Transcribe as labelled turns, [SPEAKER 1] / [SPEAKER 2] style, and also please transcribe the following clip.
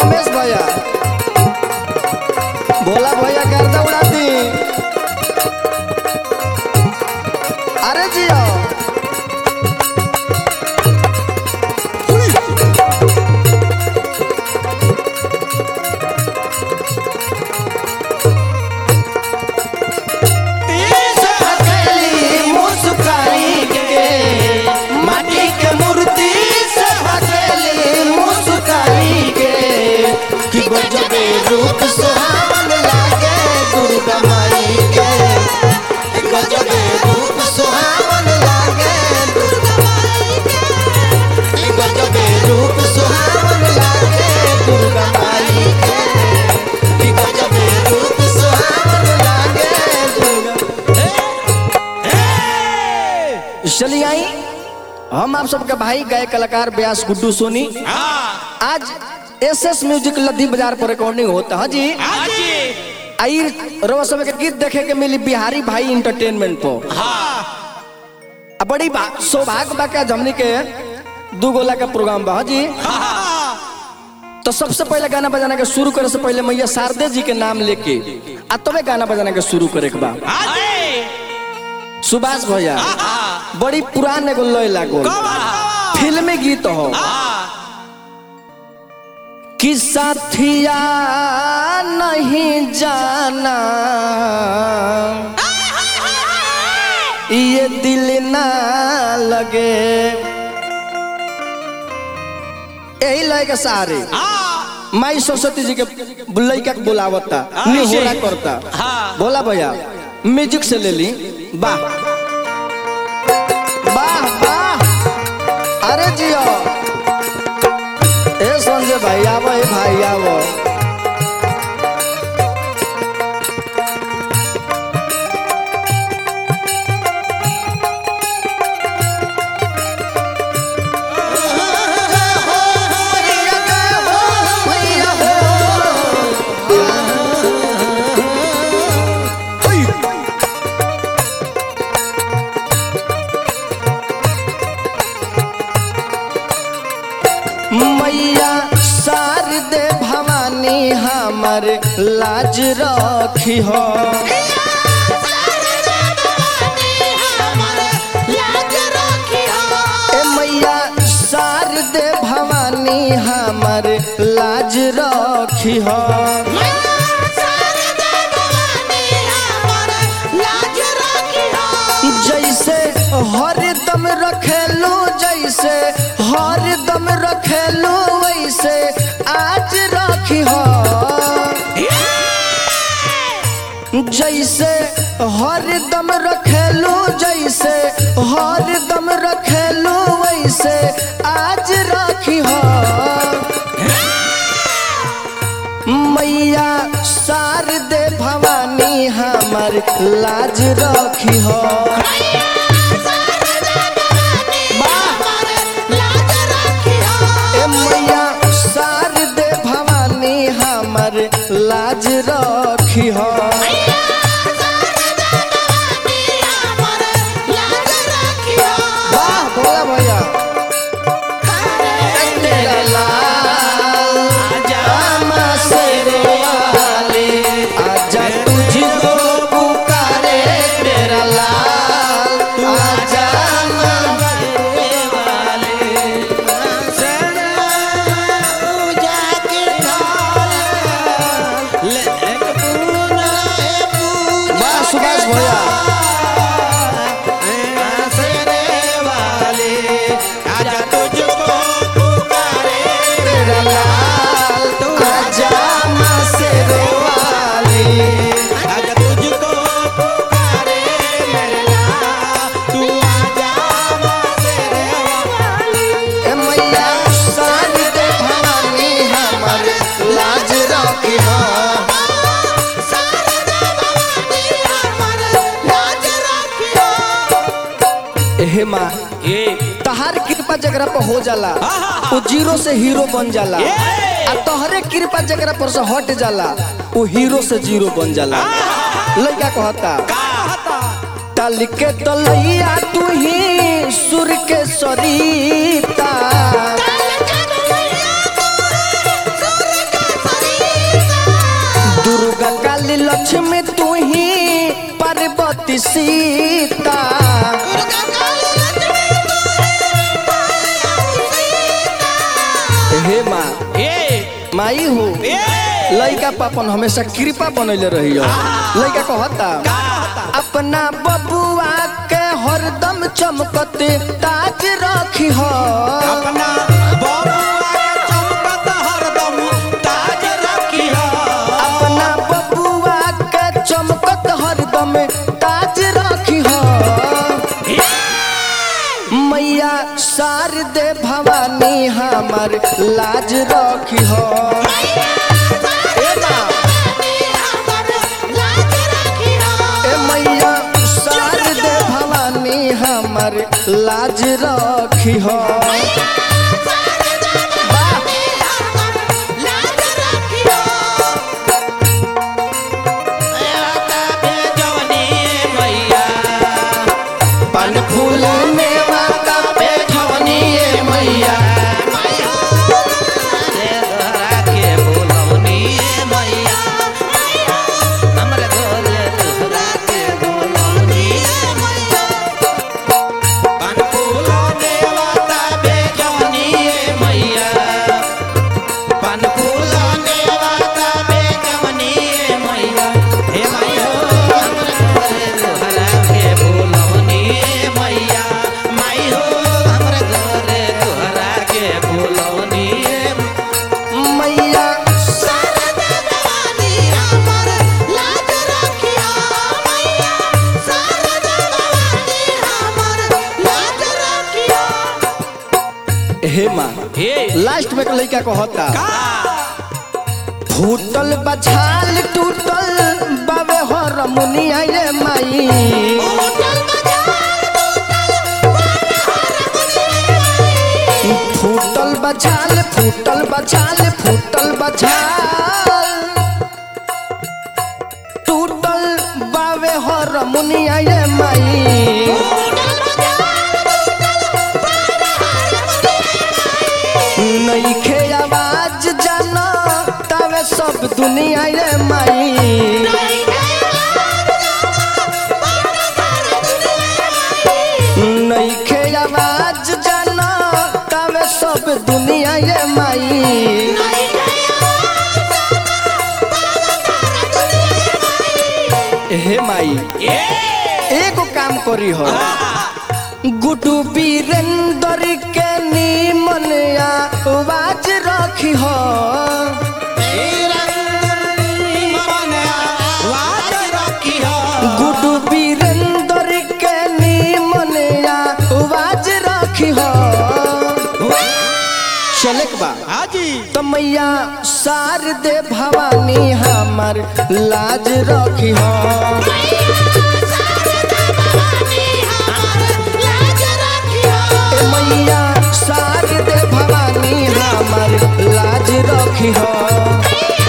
[SPEAKER 1] रमेश भैया भोला भैया गर्दा उड़ा दी अरे जियो हथेली मुस्काई के माटी के मूर्ति से हथेली मुस्काई के कि गजबे रूप सुहावन लागे दुर्गा माई के कि गजबे रूप सुहावन लागे दुर्गा माई के कि गजबे रूप सुहावन लागे दुर्गा माई के कि गजबे रूप सुहावन लागे दुर्गा चलिए आई हम आप सबके भाई गायक कलाकार व्यास गुड्डू सोनी आज एस एस म्यूजिक लद्दी बाजार पर रिकॉर्डिंग होता है जी आई रोज समय के गीत देखे के मिली बिहारी भाई इंटरटेनमेंट पर आ बड़ी बा- सौभाग्य बा के हमनी के दू गोला का प्रोग्राम बा हाँ जी तो सबसे पहले गाना बजाना के शुरू करे से पहले मैया शारदे जी के नाम लेके आ तबे गाना बजाना के शुरू करे के बा सुभाष भैया बड़ी पुरान एगो लय लागल फिल्मी गीत हो कि साथिया नहीं जाना ये दिल ना लगे यही लय के सहारे माई सरस्वती जी के लड़का के बुलावता निहोरा करता बोला भैया म्यूजिक से ले ली वाह वाह वाह अरे जियो ए संजय भाई आवो ए भाई आवो मैया शारदे भवानी हमर लाज रखी हो ए मैया शारदे भवानी हमर लाज रखी हो जैसे हरदम रखेलू जैसे हरदम रखेलू वैसे आज रखी हो जैसे हरदम रखेलू जैसे हरदम रखेलू वैसे आज रखी हो मैया शारदे भवानी हमर लाज रखी हो ए मैया शारदे भवानी हमर लाज रखी हो वाह भोला भैया तेरा लाल आमा शेरे वाले आजा तुझको पुकारे तेरा लाल आजा वाह सुभाष भैया तेरा लाल आजा माँ शेरे वाली ए मैया शारदे भवानी हमर लाज रखी हो हे माँ तहार कृपा जगरा पर हो जाला वो जीरो से हीरो बन जाला आ तोहरे कृपा जगरा पर से हट जाला वो हीरो से जीरो बन जाला लड़का कहता तल के तलैया तू ही सुर के सरीता काली लक्ष्मी तू ही पार्वती सीता हे माँ
[SPEAKER 2] ए
[SPEAKER 1] माई हो
[SPEAKER 2] ए
[SPEAKER 1] लड़का पापन हमेशा कृपा बनैले रही लड़का कहता अपना बबुआ के हरदम चमकते ताज रखी हो
[SPEAKER 2] अपना बबुआ के चमकत हरदम ताज रखिया
[SPEAKER 1] अपना बबुआ के चमकत हरदम ताज रखी हो मैया शारदे भवानी हमार लाज रखी हो ए माँ, ए मैया शारदे भवानी हमार लाज रखी हो
[SPEAKER 2] जवनी मैया
[SPEAKER 1] पान फूल मेवा का पेठवनी ए मैया
[SPEAKER 2] रे धरा के बोलवनी मैया हमरे घरे धरा के बोलवनी पान फूल देवता बेजवनी मैया पान फूल देवता बेजवनी मैया हे मैया हमरे घरे धरा के बोलवनी मैया माई हो हमरे घरे धरा के बोलवनी
[SPEAKER 1] मैया हे माँ
[SPEAKER 2] हे
[SPEAKER 1] लास्ट में लड़का कहता
[SPEAKER 2] का
[SPEAKER 1] फूटल बछाल टूटल बाबे हर मुनिया ये माई फूटल बछाल फूटल बछाल फूटल बछाल टूटल बाबे हर मुनिया ये माई नईखे आवाज जाना तवे सब दुनिया ये माई नईखे आवाज जाना तवे सब दुनिया ये माई हे माई
[SPEAKER 2] ए
[SPEAKER 1] एगो काम करी हो गुडू वीरेंद्र के नीमन आवाज रखी हो गुडू वीरेंद्र के नीमन आवाज रखी हो चलक बा
[SPEAKER 2] हाजी
[SPEAKER 1] तो मैया शारदे भवानी हमार लाज रखी हो ए मैया शारदे भवानी हमार लाज रखी हो